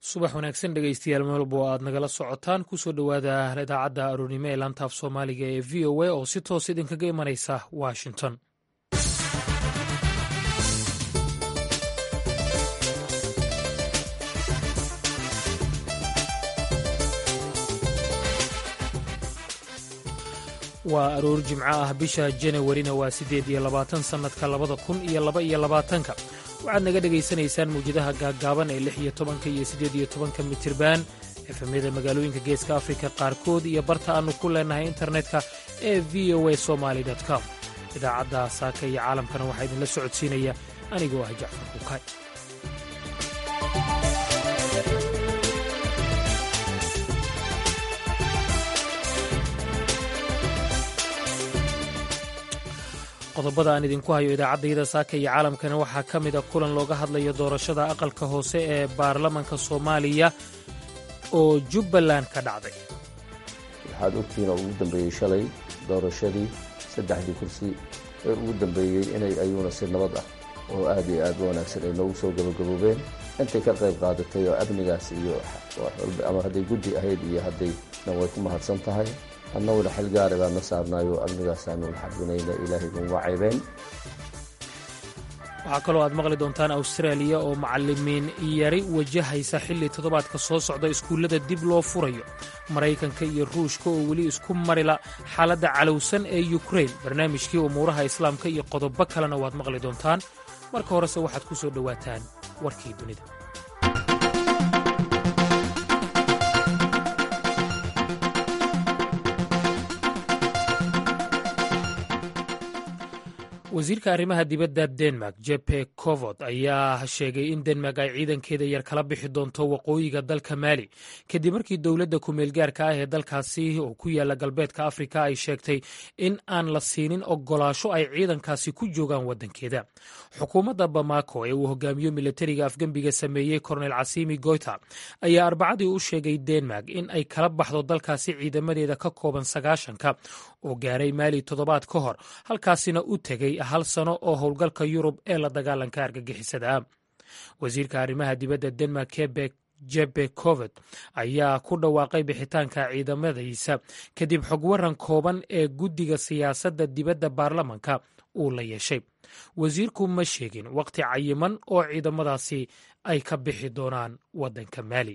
subax wanaagsan dhegeystayaal meelbo oo aad nagala socotaan kusoo dhowaada idaacadda aroornimo ee laantaaf soomaaliga ee v o a oo si toos idinkaga imanaysa washington waa aroor jimco ah bisha januwarina waa siddeed iyo labaatan sannadka labada kun iyo laba iyo labaatanka waxaad naga dhegaysanaysaan mawjadaha gaaggaaban ee lix iyo tobanka iyo siddeed iyo tobanka mitirban efemyada magaalooyinka geeska afrika qaarkood iyo barta aannu ku leennahay internetka ee v o a somaali com idaacadda saaka iyo caalamkana waxaa idinla socodsiinaya anigoo ah jacfar kuukay qodobada aan idinku hayo idaacaddayada saaka iyo caalamkana waxaa ka mid a kulan looga hadlayo doorashada aqalka hoose ee baarlamanka soomaaliya oo jubbaland ka dhacday waxaad ogtihiin oo ugu dambeeyey shalay doorashadii saddexdii kursi ee ugu dambeeyey inay ayuuna si nabad ah oo aad iyo aad u wanaagsan ay noogu soo gabagaboobeen intay ka qayb qaadatay oo amnigaas iyo ama hadday guddi ahayd iyo haddayna way ku mahadsan tahay annaguna xil gaari baan na saarnaayo amnigaasaanu xabinayna ilaahay naguma caybeen waxaa kaloo aad maqli doontaan awstaraaliya oo macallimiin yari wajahaysa xilli toddobaadka soo socda iskuullada dib loo furayo maraykanka iyo ruushka oo weli isku marila xaaladda calowsan ee yukrain barnaamijkii umuuraha islaamka iyo qodobo kalena waad maqli doontaan marka horese waxaad ku soo dhowaataan warkii dunida wasiirka arrimaha dibadda denmark jepe covod ayaa sheegay in denmark ay ciidankeeda yar kala bixi doonto waqooyiga dalka maali kadib markii dowladda kumeelgaarka ah ee dalkaasi oo ku yaala galbeedka afrika ay sheegtay in aan la siinin ogolaasho ay ciidankaasi ku joogaan waddankeeda xukuumadda bamako ee uu hogaamiyo milatariga afgembiga sameeyey kornel casimi goyta ayaa arbacadii u sheegay denmark in ay kala baxdo dalkaasi ciidamadeeda ka kooban sagaashanka oo gaaray maali toddobaad ka hor halkaasina u tegey hal sano oo howlgalka yurub ee la dagaalanka argagixisada ah wasiirka arrimaha dibadda denmark kebek jebe coved ayaa ku dhawaaqay bixitaanka ciidamadiisa kadib xog waran kooban ee guddiga siyaasadda dibadda baarlamanka uu la yeeshay wasiirku ma sheegin wakhti cayiman oo ciidamadaasi ay ka bixi doonaan waddanka maali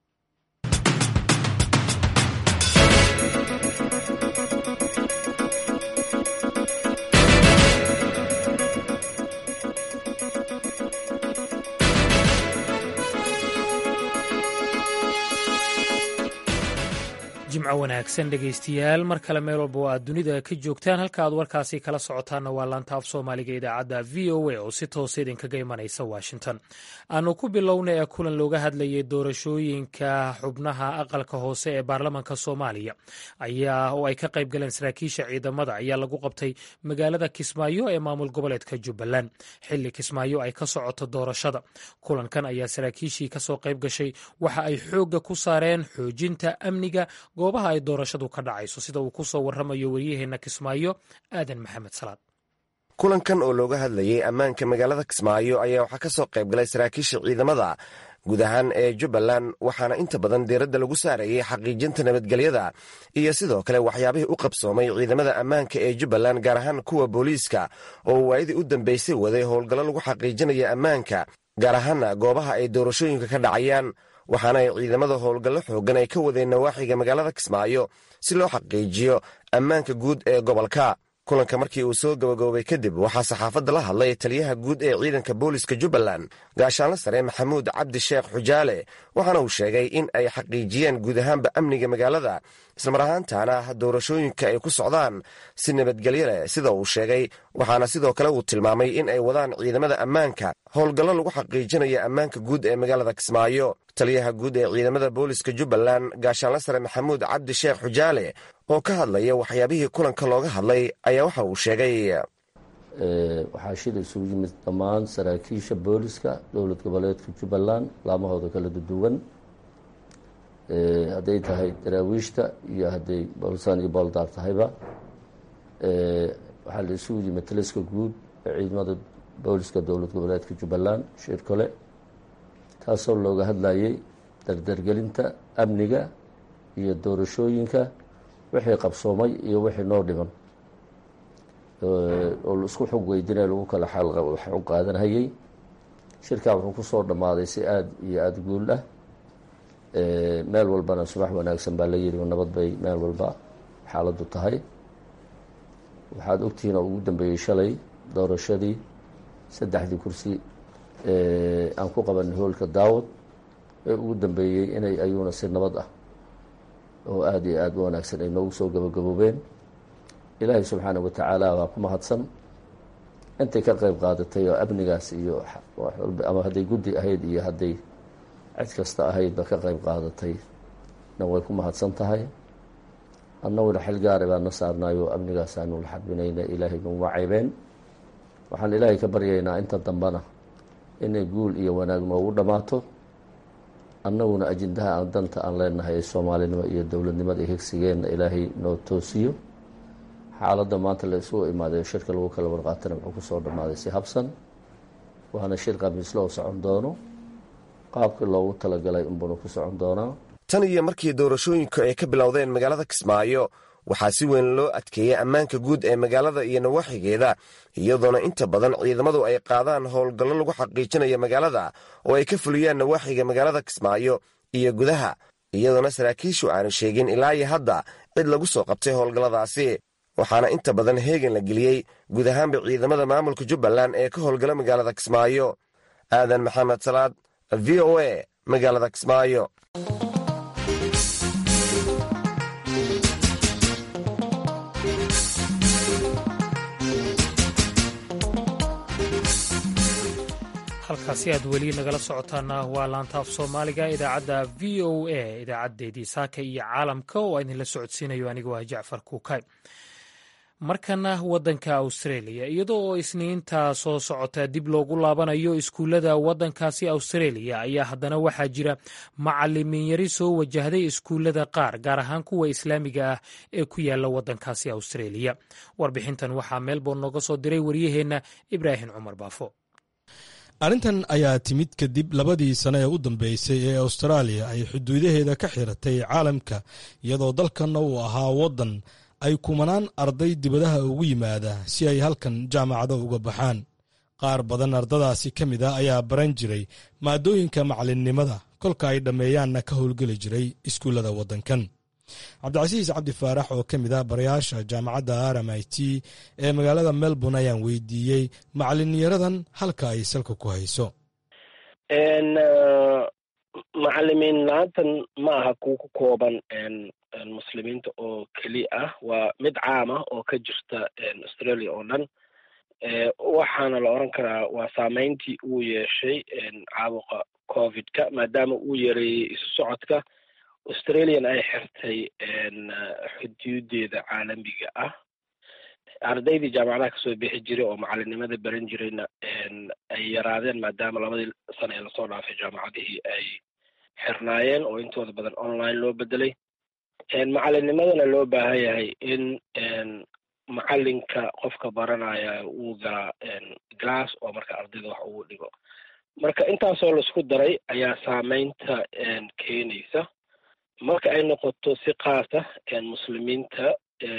jimco wanaagsan dhegaystayaal mar kale meel walba oo aad dunida ka joogtaan halka aad warkaasi kala socotaanna waa laanta af soomaaliga idaacadda v o a oo si toosa idinkaga imanaysa washington aanu ku bilowna ee kulan looga hadlayay doorashooyinka xubnaha aqalka hoose ee baarlamanka soomaaliya ayaa oo ay ka qayb galeen saraakiisha ciidamada ayaa lagu qabtay magaalada kismaayo ee maamul goboleedka jubbaland xilli kismaayo ay ka socoto doorashada kulankan ayaa saraakiishii kasoo qayb gashay waxa ay xoogga ku saareen xoojinta amniga goobaha ay doorashadu ka dhacayso sida uu ku soo warramayo waryaheena kismaayo aadan maxamed salaad kulankan oo looga hadlayay ammaanka magaalada kismaayo ayaa waxaa ka soo qayb galay saraakiisha ciidamada guud ahaan ee jubbaland waxaana inta badan diiradda lagu saarayay xaqiijinta nabadgelyada iyo sidoo kale waxyaabihii u qabsoomay ciidamada ammaanka ee jubbaland gaar ahaan kuwa booliiska oo waayadii u dambaysay waday howlgallo lagu xaqiijinaya ammaanka gaar ahaana goobaha ay doorashooyinka ka dhacayaan waxaana ay ciidamada howlgallo xooggan ay ka wadeen nawaaxiga magaalada kismaayo si loo xaqiijiyo ammaanka guud ee gobolka kulanka markii uu soo gabagaboobay kadib waxaa saxaafadda la hadlay taliyaha guud ee ciidanka booliska jubbaland gaashaanla sare maxamuud cabdi sheekh xujaale waxaana uu sheegay in ay xaqiijiyeen guud ahaanba amniga magaalada islamar ahaantaana doorashooyinka ay ku socdaan si nabadgelyo leh sida uu sheegay waxaana sidoo kale uu tilmaamay in ay wadaan ciidamada ammaanka howlgallo lagu xaqiijinaya ammaanka guud ee magaalada kismaayo taliyaha guud ee ciidamada booliska jubbaland gaashaanla sare maxamuud cabdi sheekh xujaale oo ka hadlaya waxyaabihii kulanka looga hadlay ayaa waxa uu sheegay waxaa shil isugu yimid dhammaan saraakiisha booliska dowlad goboleedka jubbaland laamahooda kala duduwan hadday tahay daraawiishta iyo hadday boolsaan iyo booldaar tahayba waxaa la isugu yimid taliska guud ee ciidamada booliska dowlad goboleedka jubbaland shir kole taasoo looga hadlayay dardargelinta amniga iyo doorashooyinka wixii qabsoomay iyo wixii noo dhiman oo isku xog weydinaya lagu kala xog qaadanhayay shirkaa wuxuu kusoo dhammaaday si aada iyo aada guul ah meel walbana subax wanaagsan baa la yiri nabad bay meel walba xaaladdu tahay waxaad ogtihiin oo ugu dambeeyey shalay doorashadii saddexdii kursi aan ku qabanay hoolka daawad ee ugu dambeeyey inay ayuuna si nabad ah oo aada iyo aada u wanaagsan ay noogu soo gabagaboobeen ilaahay subxaana wa tacaala waa ku mahadsan intay ka qeyb qaadatay oo amnigaas iyo ama hadday guddi ahayd iyo hadday cid kasta ahaydba ka qeyb qaadatay na way ku mahadsan tahay annaguna xil gaara baa na saarnaayo amnigaas aanu la xarbinayna ilaahay naguma ceybeen waxaan ilaahay ka baryaynaa inta dambana inay guul iyo wanaag noogu dhammaato annaguna ajendaha aan danta aan leenahay ee soomaalinimo iyo dowladnimada iyo higsigeenna ilaahay noo toosiyo xaaladda maanta la isugu imaaday shirka lagu kala warqaatana wuxuu kusoo dhammaaday si habsan waana shir khamiislo oo socon doono qaabkii loogu talagalay unbuna ku socon doonaa tan iyo markii doorashooyinku ay ka bilowdeen magaalada kismaayo waxaa si weyn loo adkeeyey ammaanka guud ee magaalada iyo nawaaxigeeda iyadoona inta badan ciidamadu ay qaadaan howlgallo lagu xaqiijinayo magaalada oo ay ka fuliyaan nawaaxiga magaalada kismaayo iyo gudaha iyadoona saraakiishu aanu sheegin ilaa iyo hadda cid lagu soo qabtay howlgalladaasi waxaana inta badan heegan la geliyey guud ahaanba ciidamada maamulka jubbaland ee ka howlgala magaalada kismaayo aadan maxamed salaad v o a magaalada kismaayo halkaasi aad weli nagala socotaana waa laantaaf soomaaliga idaacadda v o a idaacadeedii saaka iyo caalamka oo idinla socodsiinayo anigu ah jacfar kuukay markana wadanka australia iyadoo oo isniinta soo socota dib loogu laabanayo iskuullada wadankaasi australia ayaa haddana waxaa jira macalimiin yari soo wajahday iskuullada qaar gaar ahaan kuwa islaamiga ah ee ku yaala wadankaasi australia warbixintan waxaa melbourne nooga soo diray waryaheenna ibraahim cumar baafo arrintan ayaa timid kadib labadii sane ee u dambeysay ee austraaliya ay xuduudaheeda ka xiratay caalamka iyadoo dalkanna uu ahaa waddan ay kumanaan arday dibadaha ugu yimaada si ay halkan jaamacado uga baxaan qaar badan ardadaasi ka mid ah ayaa baran jiray maadooyinka macalinnimada kolka ay dhammeeyaanna ka howlgeli jiray iskuullada waddankan cabdicasiis cabdi faarax oo ka mid ah barayaasha jaamacadda r m i t ee magaalada melbourne ayaan weydiiyey macalinyaradan halka ay salka ku hayso macalimiin la-aantan ma aha kuwa ku kooban muslimiinta oo keliya ah waa mid caam ah oo ka jirta australia oo dhan waxaana la oran karaa waa saameyntii uu yeeshay caabuqa covidka maadaama uu yareeyey isu socodka australian ay xirtay xuduudeeda caalamiga ah ardaydii jaamacadaha kasoo bixi jiray oo macalinimada baran jirayna ay yaraadeen maadaama labadii sano ee lasoo dhaafay jaamacadihii ay xirnaayeen oo intooda badan online loo bedelay macalinimadana loo baahan yahay in macalinka qofka baranaya uu galaa glass oo marka ardayda wax ugu dhigo marka intaasoo laisku daray ayaa saameynta keenaysa marka ay noqoto si kaasa muslimiinta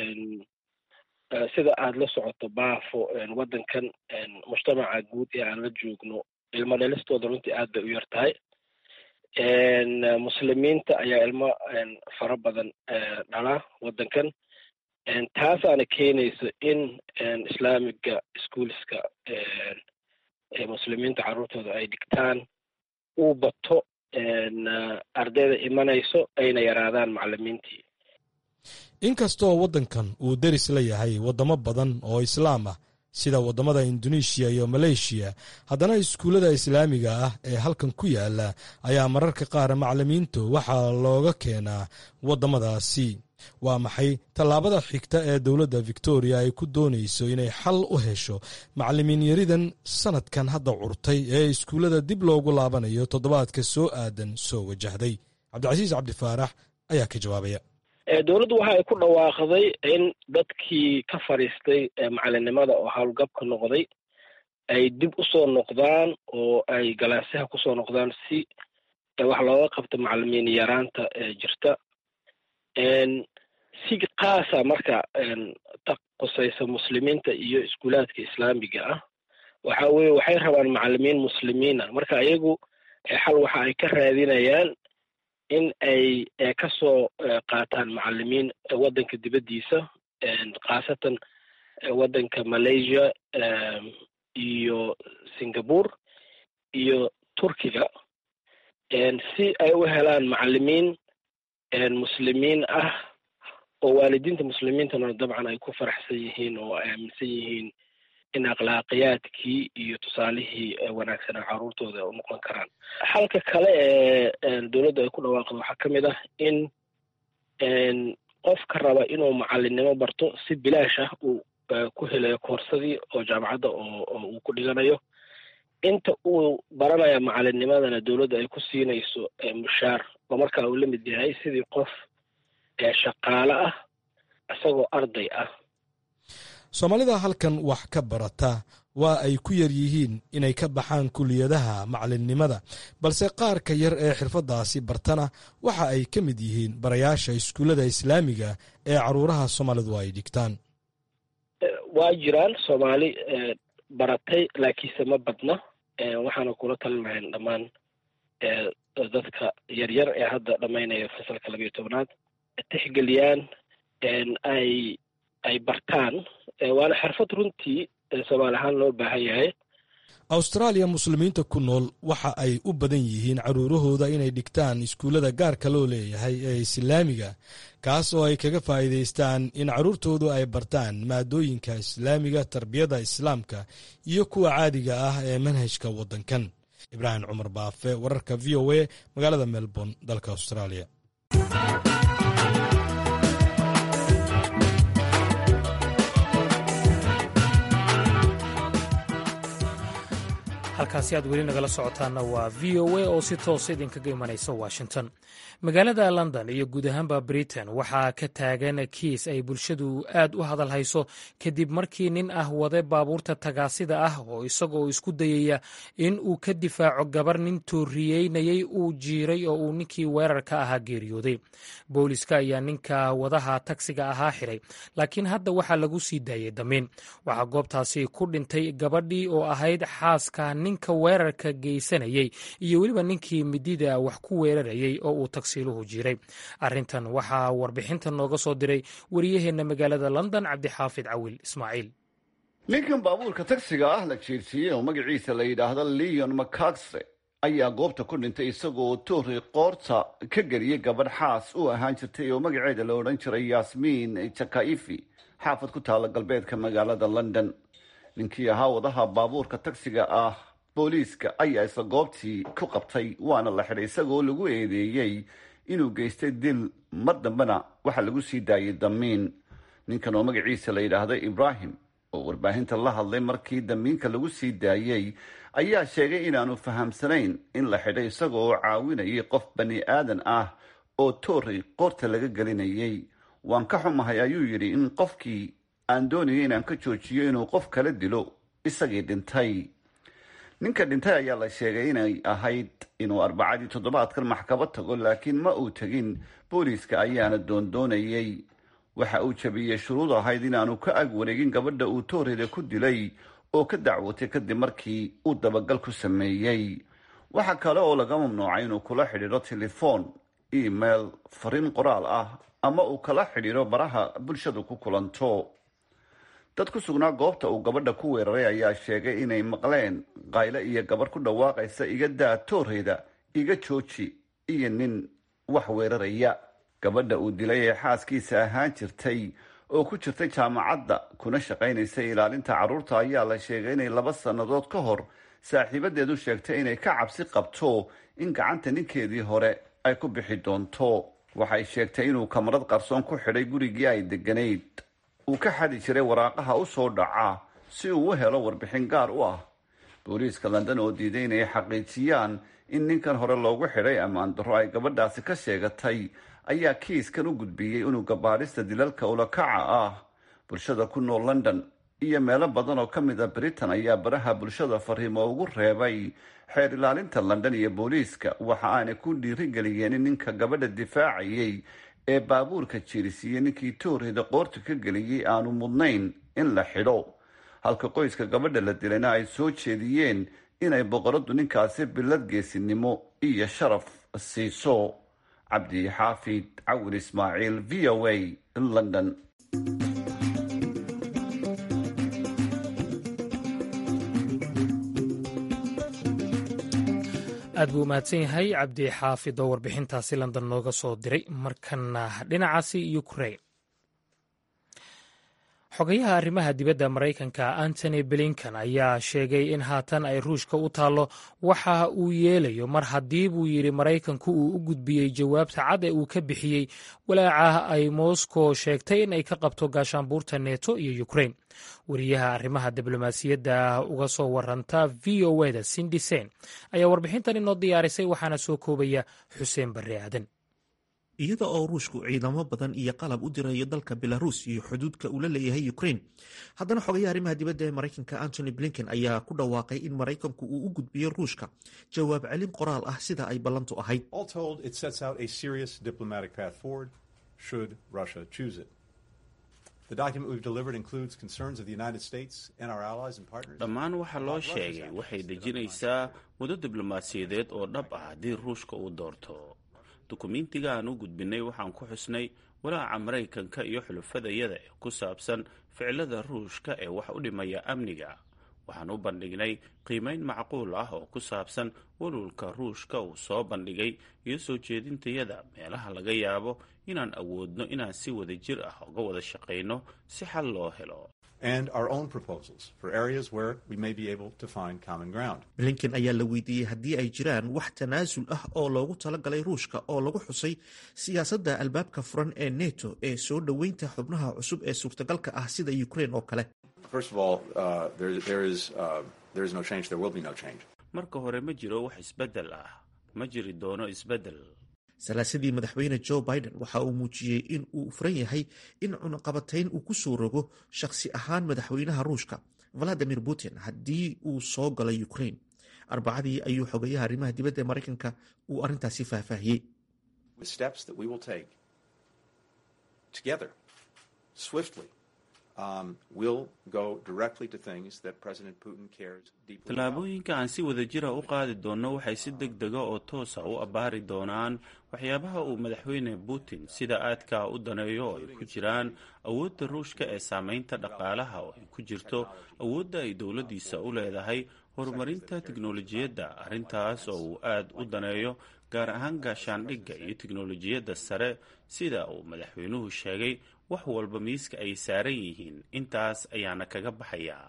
sida aada la socoto baafo waddankan mujtamaca guud ee aan la joogno ilmo dhalistooda runtii aad bay u yar tahay muslimiinta ayaa ilmo fara badan dhala waddankan taasaana keenaysa in islaamiga schoolska muslimiinta carruurtooda ay dhigtaan uu bato ardayda imanayso ayna yaraadaan macalimiintii inkastoo waddankan uu deris la yahay waddamo badan oo islaam ah sida waddamada induneeshiya iyo maleeshiya haddana iskuullada islaamiga ah ee halkan ku yaala ayaa mararka qaar macalimiintu waxaa looga keenaa waddamadaasi waa maxay tallaabada xigta ee dowladda victoria ay ku doonayso inay xal u hesho macalimiin yaridan sanadkan hadda curtay ee iskuullada dib loogu laabanayo toddobaadka soo aadan soo wajahday cabdicasiis cabdifaarax ayaa ka jawaabaya dowladdu waxa ay ku dhawaaqday in dadkii ka fadhiistay macalinimada oo howlgabka noqday ay dib usoo noqdaan oo ay galaasyaha kusoo noqdaan si wax looga qabto macalimiin yaraanta jirta si kaasa marka ta qusaysa muslimiinta iyo iskuulaadka islaamiga ah waxa weye waxay rabaan macalimiin muslimiina marka iyagu xal waxa ay ka raadinayaan in ay kasoo qaataan macalimiin waddanka dibaddiisa khaasatan waddanka malaysia iyo singapore iyo turkiga si ay u helaan macalimiin muslimiin ah oo waalidiinta muslimiintana dabcan ay ku faraxsan yihiin oo ay aaminsan yihiin in akhlaaqiyaadkii iyo tusaalihii wanaagsanaa carruurtooda u noqon karaan xalka kale ee dowladda ay ku dhawaaqdo waxaa ka mid ah in qofka raba inuu macalinimo barto si bilaash ah uu ku helayo koorsadii oo jaamacadda oo uu ku dhiganayo inta uu baranaya macalinnimadana dowladda ay ku siinayso mushaar oo markaa uu la mid yahay sidii qof shaqaale ah isagoo arday ah soomaalida halkan wax ka barata waa ay ku yar yihiin inay ka baxaan kuliyadaha macalinnimada balse qaarka yar ee xirfaddaasi bartana waxa ay ka mid yihiin barayaasha iskuullada islaamiga ee caruuraha soomaalidu ay dhigtaan waa jiraan soomaali baratay laakiinse ma badna waxaana kula talin lahayn dhammaan dadka yaryar ee hadda dhammaynaya fasalka labayo tobnaad tixgeliyaan ay ay bartaan waana xirfad runtii soomaali ahaan loo baahan yahay awstaraaliya muslimiinta ku nool waxa ay u badan yihiin caruurahooda inay dhigtaan iskuullada gaarka loo leeyahay ee islaamiga kaas oo ay kaga faa'iidaystaan in carruurtoodu ay bartaan maadooyinka islaamiga tarbiyada islaamka iyo kuwa caadiga ah ee manhajka waddankan ibraahim cumar baafe wararka v o a magaalada melbourne dalka australia halkaasi aad weli nagala socotaanna waa v o a oo si toosa idinkaga imanaysa washington magaalada london iyo guud ahaanba britain waxaa ka taagan kiis ay bulshadu aad u hadal hayso kadib markii nin ah wade baabuurta tagaasida ah oo isagoo isku dayaya in uu ka difaaco gabar nin tooriyeynayay uu jiiray oo uu ninkii weerarka ahaa geeriyooday booliska ayaa ninka wadaha tagsiga ahaa xiray laakiin hadda waxaa lagu sii daayay damiin waxaa goobtaasi ku dhintay gabadhii oo ahayd xaaska ninka weerarka geysanayey iyo weliba ninkii midida wax ku weerarayey oo uu tagsiiluhu jiray arrintan waxaa warbixinta nooga soo diray wariyaheenna magaalada london cabdixaafid cawil ismaaciil ninkan baabuurka tagsiga ah la jeersiiyey oo magaciisa la yidhaahdo leon macagse ayaa goobta ku dhintay isagoo toori qoorta ka geliyey gabadh xaas u ahaan jirtay oo magaceeda la odhan jiray yasmiin jakaifi xaafad ku taala galbeedka magaalada london ninkii ahaa wadaha baabuurka tagsiga ah booliiska ayaa isla goobtii ku qabtay waana la xidhay isagoo lagu eedeeyey inuu geystay dil mar dambena waxaa lagu sii daayay damiin ninkan oo magaciisa la yidhaahdo ibraahim oo warbaahinta la hadlay markii damiinka lagu sii daayey ayaa sheegay inaanu fahamsanayn in la xidhay isaga oo caawinayay qof bani aadan ah oo toori qoorta laga gelinayay waan ka xumahay ayuu yidhi in qofkii aan doonayay inaan ka joojiyo inuu qof kala dilo isagii dhintay ninka dhintay ayaa la sheegay inay ahayd inuu arbacadii toddobaadkan maxkamad tago laakiin ma uu tegin booliiska ayaana doondoonayay waxa uu jabiyey shuruud ahayd inaanu ka ag wareegin gabadha uu tooreeda ku dilay oo ka dacwotay kadib markii uu dabagal ku sameeyey waxa kale oo laga mamnuucay inuu kula xidhiidho telefoon email fariin qoraal ah ama uu kala xidhiidho baraha bulshadu ku kulanto dad ku sugnaa goobta uu gabadha ku weeraray ayaa sheegay inay maqleen qayle iyo gabadh ku dhawaaqaysa iga daa tooreyda iga jooji iyo nin wax weeraraya gabadha uu dilay ee xaaskiisa ahaan jirtay oo ku jirtay jaamacadda kuna shaqaynaysay ilaalinta carruurta ayaa la sheegay inay laba sannadood ka hor saaxiibadeedu sheegtay inay ka cabsi qabto in gacanta ninkeedii hore ay ku bixi doonto waxay sheegtay inuu kamarad qarsoon ku xidhay gurigii ay deganayd uu ka xadi jiray waraaqaha u soo dhaca si uu u helo warbixin gaar u ah booliiska london oo diiday inay xaqiijiyaan in ninkan hore loogu xidhay ammaan darro ay gabadhaasi ka sheegatay ayaa kiiskan u gudbiyey unuga baadhista dilalka ulakaca ah bulshada ku nool london iyo meelo badan oo ka mid a britain ayaa baraha bulshada fariimo ugu reebay xeer ilaalinta london iyo booliiska waxa aanay ku dhiirigeliyeen in ninka gabadha difaacayay ee baabuurka jiirisiiyey ninkii toorheda qoorta ka geliyey aanu mudnayn in la xidho halka qoyska gabadha la dilayna ay soo jeediyeen inay boqoradu ninkaasi bilad geesinimo iyo sharaf siiso cabdi xaafid cawir ismaaciil v o a london aad buu umahadsan yahay cabdi xaafid oo warbixintaasi london nooga soo diray markana dhinacaasi ukrain xogayaha arrimaha dibadda maraykanka antony blinkan ayaa sheegay in haatan ay ruushka u taallo waxa uu yeelayo mar haddii buu yidhi maraykanku uu u gudbiyey jawaabta cad ee uu ka bixiyey walaaca ay moscow sheegtay in ay ka qabto gaashaanbuurta neto iyo ukrain wariyaha arrimaha diblomaasiyadda uga soo waranta v o eda sindisen ayaa warbixintan inoo diyaarisay waxaana soo koobaya xuseen barre aadan iyada oo ruushku ciidamo badan iyo qalab u dirayo dalka belaruus iyo xuduudka uu la leeyahay ukrain haddana xogayaha arrimaha dibadda ee maraykanka antony blinken ayaa ku dhawaaqay in maraykanku uu u gudbiyo ruushka jawaab celin qoraal ah sida ay ballantu ahayd dhammaan waxa loo sheegay waxay dejinaysaa muddo diblomaasiyadeed oo dhab ah haddii ruushka uu doorto dukumiintiga aan u gudbinay waxaan ku xusnay walaaca maraykanka iyo xulufadayada ee ku saabsan ficilada ruushka ee wax u dhimaya amniga waxaan u bandhignay qiimayn macquul ah oo ku saabsan walwalka ruushka uu soo bandhigay iyo soo jeedintayada meelaha laga yaabo inaan awoodno inaan si wada jir ah uga wada shaqayno si xal loo helo blinken ayaa la weydiiyey haddii ay jiraan wax tanaasul ah oo loogu talagalay ruushka oo lagu xusay siyaasadda albaabka furan ee neto ee soo dhoweynta xubnaha cusub ee suurtagalka ah sida ukrain oo kale marka hore ma jiro wax isbeddel ah ma jiri doono isbeddel salaasadii madaxweyne joe biden waxa uu muujiyey in uu furan yahay in cunaqabatayn uu ku soo rogo shakhsi ahaan madaxweynaha ruushka valadimir putin haddii uu soo galo ukrain arbacadii ayuu xogayaha arrimaha dibadda ee maraykanka uu arrintaasi faahfaahiyey tallaabooyinka aan si wada jira u qaadi doonno waxay si deg dega oo toosa u abbaari doonaan waxyaabaha uu madaxweyne putin sida aadka u daneeyo oo ay ku jiraan awoodda ruushka ee saamaynta dhaqaalaha oo ay ku jirto awoodda ay dowladdiisa u leedahay horumarinta tiknolojiyadda arrintaas oo uu aad u daneeyo gaar ahaan gaashaandhigga iyo tiknolojiyadda sare sida uu madaxweynuhu sheegay wax walba miiska ay saaran yihiin intaas ayaana kaga baxayaa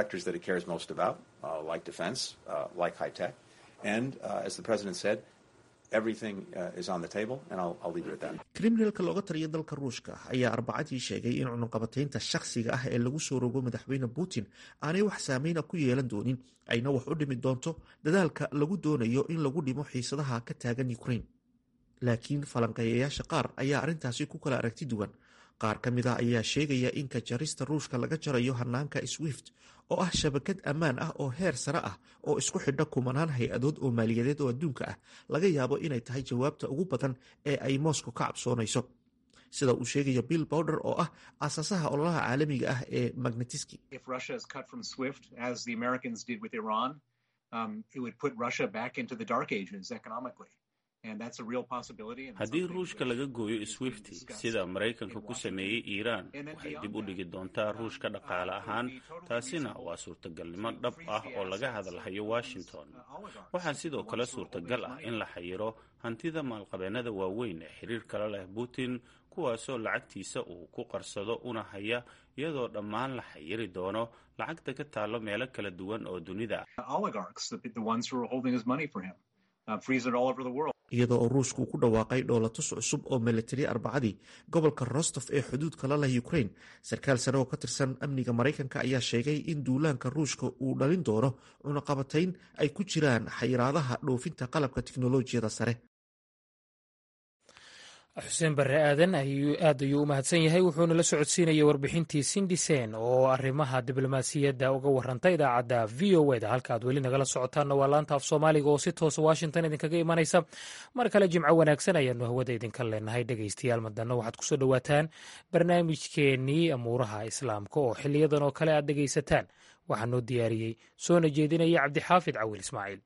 kriminalka looga taliya dalka ruushka ayaa arbacadii sheegay in cunaqabataynta shakhsiga ah ee lagu soo rogo madaxweyne putin aanay wax saameyna ku yeelan doonin ayna wax u dhimi doonto dadaalka lagu doonayo in lagu dhimo xiisadaha ka taagan ukrain laakiin falanqeeyayaasha qaar ayaa arrintaasi ku kala aragti duwan qaar ka mid ah ayaa sheegaya in ka jarista ruushka laga jarayo hanaanka swift oo ah shabakad ammaan ah oo heer sare ah oo isku xidha kumanaan hay-adood oo maaliyadeed oo adduunka ah laga yaabo inay tahay jawaabta ugu badan ee ay moscow ka cabsoonayso sida uu sheegaya bill bowder oo ah aasaasaha ololaha caalamiga ah ee magnetiski haddii ruushka laga gooyo swifti sida maraykanka ku sameeyey iiraan waxay dib u dhigi doontaa ruushka dhaqaale ahaan taasina waa suurtagalnimo dhab ah oo laga hadalhayo washington waxaa sidoo kale suurtagal ah in la xayiro hantida maalqabeennada waaweyn ee xiriir kala leh putin kuwaasoo lacagtiisa uu ku qarsado una haya iyadoo dhammaan la xayiri doono lacagta ka taallo meelo kala duwan oo dunida iyadoo oo ruushku uu ku dhawaaqay dhoolatus cusub oo milatari arbacadii gobolka rostof ee xuduudka la leh ukrain sarkaal sare oo ka tirsan amniga maraykanka ayaa sheegay in duulaanka ruushka uu dhalin doono cunaqabatayn ay ku jiraan xayiraadaha dhoofinta qalabka tiknolojiyada sare xuseen barre aadan aad ayuu u mahadsan yahay wuxuuna la socodsiinayay warbixintii sindisen oo arrimaha diblomaasiyadda uga warantay idaacadda v o eda halka aad weli nagala socotaanna waa laanta af soomaaliga oo si toosa washington idinkaga imanaysa mar kale jimco wanaagsan ayaanu hawada idinka leenahay dhegaystayaal madanna waxaad kusoo dhowaataan barnaamijkeennii amuuraha islaamka oo xiliyadan oo kale aad dhegaysataan waxaa noo diyaariyey soona jeedinaya cabdixaafid cawil ismaaciil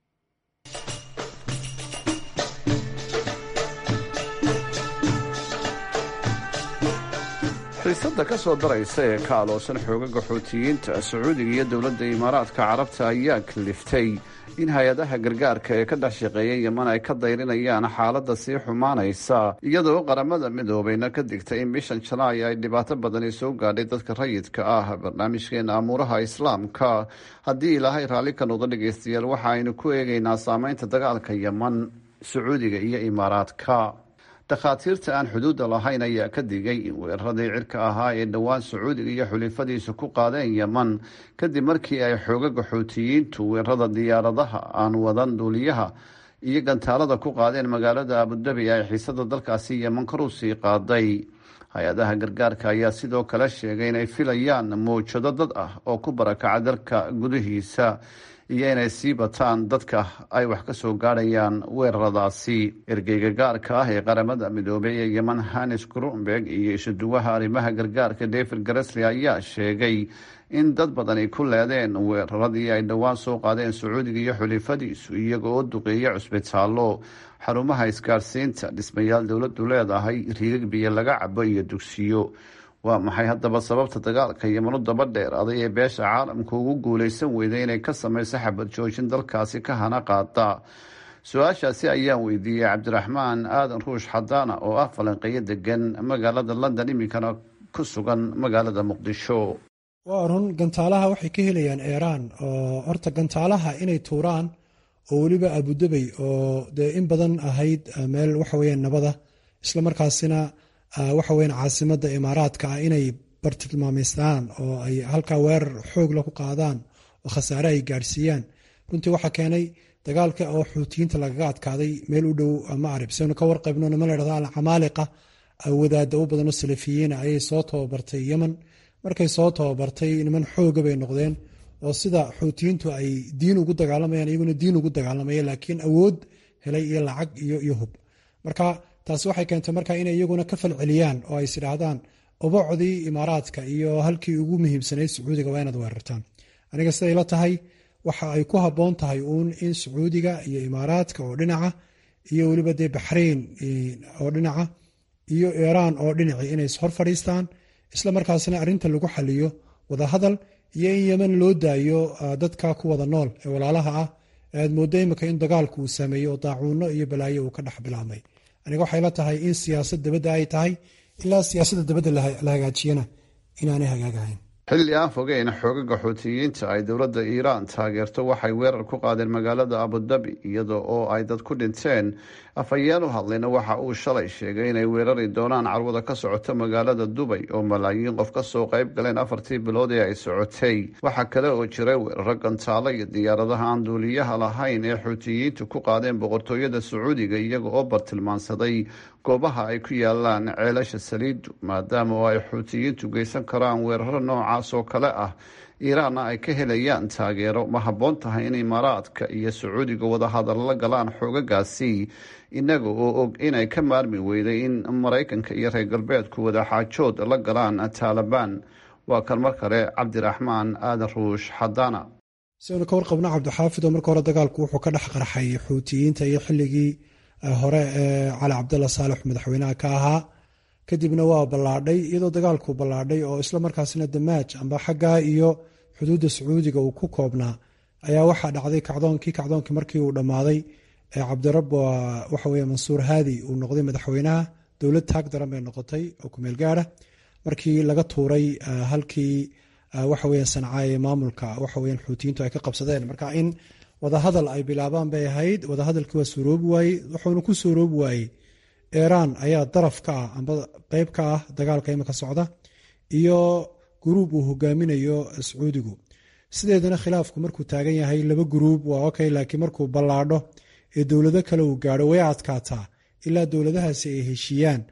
xiisadda ka soo daraysa ee ka aloosan xoogaga xuutiyiinta sacuudiga iyo dowladda imaaraadka carabta ayaa kaliftay in hay-adaha gargaarka ee ka dhex shaqeeya yeman ay ka dayrinayaan xaaladda sii xumaanaysa iyadoo qaramada midoobayna ka digtay in bishan jalaay ay dhibaato badani soo gaadhay dadka rayidka ah barnaamijkeena amuuraha islaamka haddii ilaahay raalli ka noqdo dhegaystayaal waxa aynu ku eegaynaa saameynta dagaalka yeman sacuudiga iyo imaaraadka dhakhaatiirta aan xuduudda lahayn ayaa ka digay in weeraradii cirka ahaa ee dhowaan sacuudiga iyo xulifadiisa ku qaadeen yeman kadib markii ay xoogaga xuutiyiintu weerarada diyaaradaha aan wadan duuliyaha iyo gantaalada ku qaadeen magaalada abudabi ay xiisada dalkaasi yeman kor u sii qaaday hay-adaha gargaarka ayaa sidoo kale sheegay inay filayaan mawjado dad ah oo ku barakaca dalka gudihiisa iyo inay sii bataan dadka ay wax ka soo gaadhayaan weeraradaasi ergeyga gaarka ah ee qaramada midoobay ee yeman hanis grunberg iyo isuduwaha arrimaha gargaarka david garesli ayaa sheegay in dad badani ku leedeen weeraradii ay dhowaan soo qaadeen sacuudiga iyo xulifadiisu iyaga oo duqeeya cusbitaallo xarumaha isgaadhsiinta dhismayaal dowladdu leedahay riigag biyo laga cabo iyo dugsiyo waa maxay haddaba sababta dagaalka yemanu daba dheer aday ee beesha caalamka ugu guuleysan weyday inay ka sameyso xabad joojin dalkaasi ka hana qaada su-aashaasi ayaan weydiiyey cabdiraxmaan aadan ruush xadaana oo ah falanqeyo degan magaalada london iminkana ku sugan magaalada muqdisho waa run gantaalaha waxay ka helayaan eeraan oo horta gantaalaha inay tuuraan oo weliba abudabey oo dee in badan ahayd meel waxaweyaan nabada islamarkaasina waxa weyan caasimada imaaraadka ah inay bartilmaameystaan oo ay halkaa weerar xoogla ku qaadaan oo khasaare ay gaadhsiiyaan runtii waxaa keenay dagaalka oo xuutiyiinta lagaga adkaaday meel u dhow macrib saynu ka warqaybno nima ladhahdo alcamaaliqa wadaada u badanoo salafiyiina ayay soo tababartay yemen markay soo tababartay niman xooga bay noqdeen oo sida xuutiyiintu ay diin ugu dagaalamayaan iyaguna diin ugu dagaalamaya laakiin awood helay iyo lacag iyo hub marka taasi waxay keentay marka inay iyaguna ka falceliyaan oo ay isidhaahdaan ubacdii imaaraadka iyo halkii ugu muhiimsanayd sacuudiga waa inaad weerartaan aniga siday la tahay waxa ay ku habboon tahay uun in sacuudiga iyo imaaraadka oo dhinaca iyo weliba dee baxrayn oo dhinaca iyo iiraan oo dhinaci inay ishor fadhiistaan isla markaasna arrinta lagu xaliyo wadahadal iyo in yemen loo daayo dadka ku wada nool ee walaalaha ah aad mooddo imika in dagaalku uu saameeyey oo daacuunno iyo balaayo uu ka dhex bilaabmay aniga waxay la tahay in siyaasad dabadda ay tahay ilaa siyaasadda dabadda la hagaajiyana inaanay hagaagahayn xilli aan fogeyn xoogaga xuutiyiinta ay dowladda iiraan taageerto waxay weerar ku qaadeen magaalada abudabi iyada oo ay dad ku dhinteen afhayeen u hadlayna waxa uu shalay sheegay inay weerari doonaan carwada ka socota magaalada dubay oo malaayiin qof ka soo qayb galeen afartii bilood ee ay socotay waxaa kale oo jiray weeraro gantaalo iyo diyaaradaha aan duuliyaha lahayn ee xuutiyiintu ku qaadeen boqortooyada sacuudiga iyaga oo bartilmaansaday goobaha ay ku yaalaan ceelasha saliidu maadaama oo ay xuutiyiintu geysan karaan weeraro noocaas oo kale ah iiraanna ay ka helayaan taageero ma habboon tahay in imaaraadka iyo sacuudiga wadahadal la galaan xoogagaasi inaga oo og inay ka maarmi weyday in maraykanka iyo reer galbeedku wadaxaajood la galaan taalibaan waa kan mar kale cabdiraxmaan aadan ruush xadaana siaynu ka warqabno cabdixaafid oo marka hore dagaalku wuxuu ka dhex qarxay xuutiyiinta iyo xilligii hore ee cali cabdalla saalex madaxweynaha ka ahaa kadibna waa ballaadhay iyadoo dagaalku ballaadhay oo isla markaasna damaaj amba xaggaa iyo xuduudda sacuudiga uu ku koobnaa ayaa waxaa dhacday kacdoonkii kacdoonkii markii uu dhammaaday cabdirab waxa weye mansuur haadi uu noqday madaxweynaha dowlad taag daran bay noqotay oo kumeel gaara markii laga tuuray halkii waxaweya sancaaye maamulka waxaweya xuutiyiintu ay ka qabsadeen marka in wadahadal ay bilaabaan bay ahayd wadahadalkii waa suuroobi waayey wuxuuna ku suuroobi waayey iiraan ayaa daraf ka ah amba qeyb ka ah dagaalka imika socda iyo guruub uu hogaaminayo sacuudigu sideedana khilaafku markuu taagan yahay laba guruub waa okay laakiin markuu ballaadho ee dowlado kale uu gaadho way adkaataa ilaa dowladahaasi ay heshiiyaan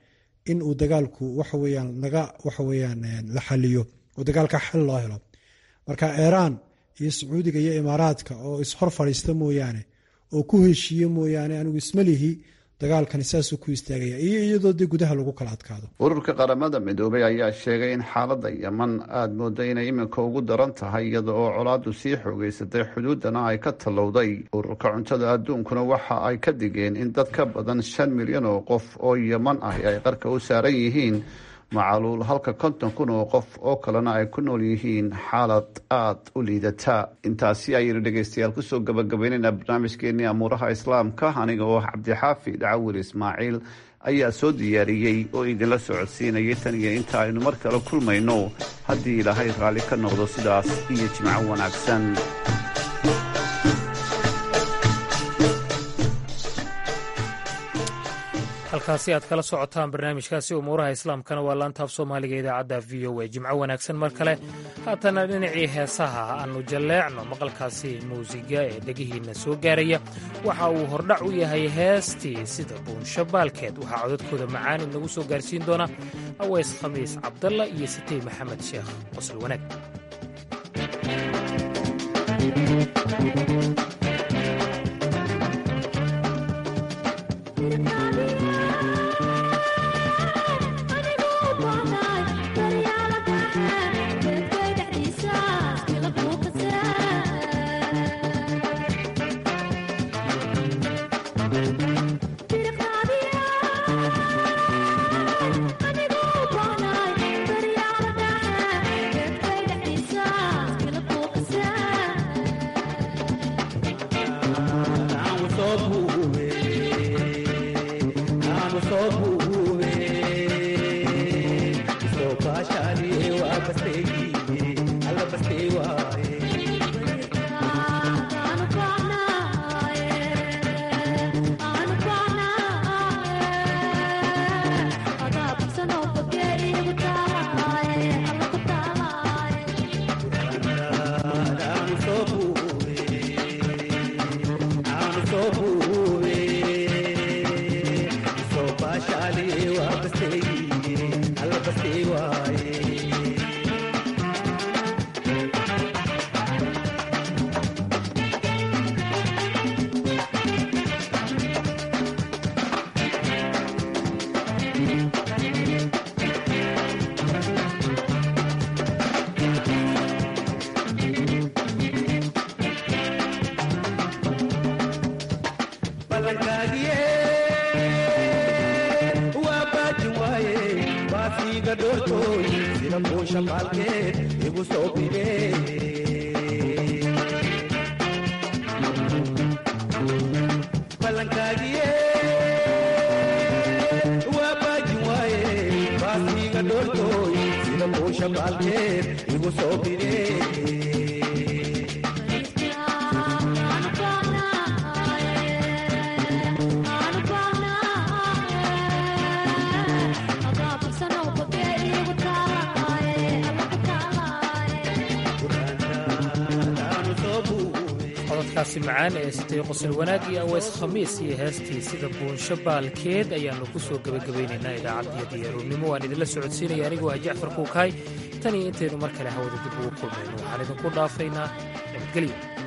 in uu dagaalku waxaweyaan laga waxaweyaan la xaliyo oo dagaalka xal loo helo marka iiraan iyo sacuudiga iyo imaaraadka oo ishor fadhiista mooyaane oo ku heshiiye mooyaane anigu ismalihi dagaalkani saasuu ku istaagaya iyo iyadoo dee gudaha lagu kala adkaado ururka qaramada midoobay ayaa sheegay in xaaladda yeman aada mooda inay iminka ugu daran tahay iyada oo colaadu sii xoogeysatay xuduudana ay ka tallowday ururka cuntada adduunkuna waxa ay ka digeen in dad ka badan shan milyan oo qof oo yeman ahi ay qarka u saaran yihiin macaluul halka konton kun oo qof oo kalena ay ku nool yihiin xaalad aada u liidata intaasi ayaynu dhegeystayaal kusoo gabagabaynaynaa barnaamijkeenii amuuraha islaamka aniga oo cabdixaafid cawil ismaaciil ayaa soo diyaariyey oo idinla socodsiinayay tan iyo inta aynu mar kale kulmayno haddii ilaahay raalli ka noqdo sidaas iyo jimco wanaagsan halkaasi aad kala socotaan barnaamijkaasi umuuraha islaamkana waa laanta af soomaaliga idaacadda v o a jimco wanaagsan mar kale haatana dhinacii heesaha aannu jalleecno maqalkaasi muusiga ee dhegihiinna soo gaaraya waxa uu hordhac u yahay heestii sida buunsho baalkeed waxaa codadkooda macaan inagu soo gaarsiin doona aweys khamiis cabdalla iyo sitey maxamed sheekh qosol wanaag codadkaasi macaan ee sitay qosol wanaag iyo aweys khamiis iyo heestii sida buunsho baalkeed ayaannu ku soo gebagabaynaynaa idaacaddii diyaaruurnimo waan idinla socodsiinaya anigoo ah jacfar kuukaay tan iyo intaynu mar kale hawada dib ugu kulmayno waxaan idinku dhaafaynaa nabadgelyo